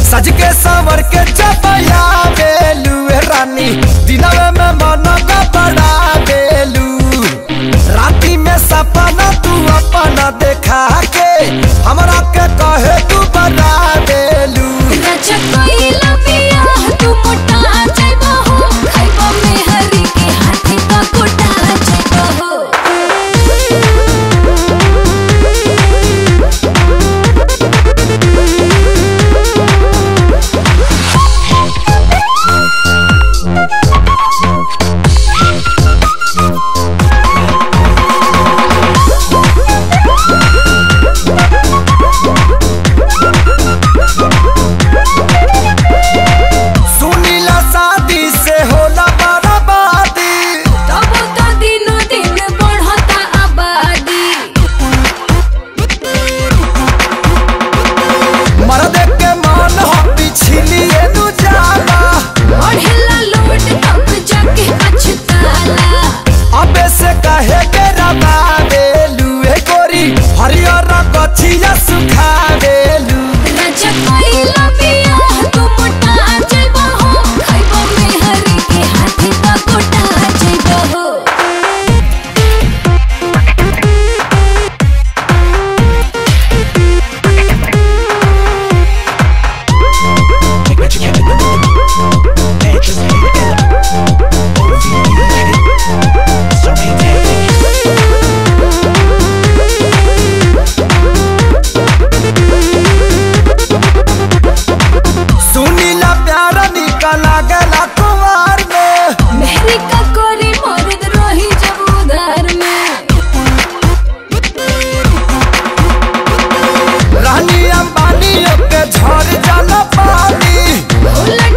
सज के संवर के चपया बेलू रानी दिनवे में मन का बड़ा बेलू राती में सपना तू अपना देखा के हमरा के कहे तू बड़ा बेलू राजा कोइला पिया तू मोटा जाइबो हो खाइबो में हरी के हाथी का कोटा जाइबो हो सुनीला शादी से होला बर्बादी तब तो दिनो दिन बढ़ता आबादी मर्द के मन हो पिछलिए नु जाला बढ़ेला लोड तब जाके पछताला अबे से कहे के रबा बेलू ए गोरी हरियर कथिया सुखा बेलू राजा कोइला पिया तू मोटा जाइबो हो खाइबो में हरी के हाथी का कोटा जाइबो हो सुनीला प्यारा निकला गला कुमार में मेहरी का कोरी मर्द रही जब उधार में रानी अंबानी के झड़ जाला पानी उलट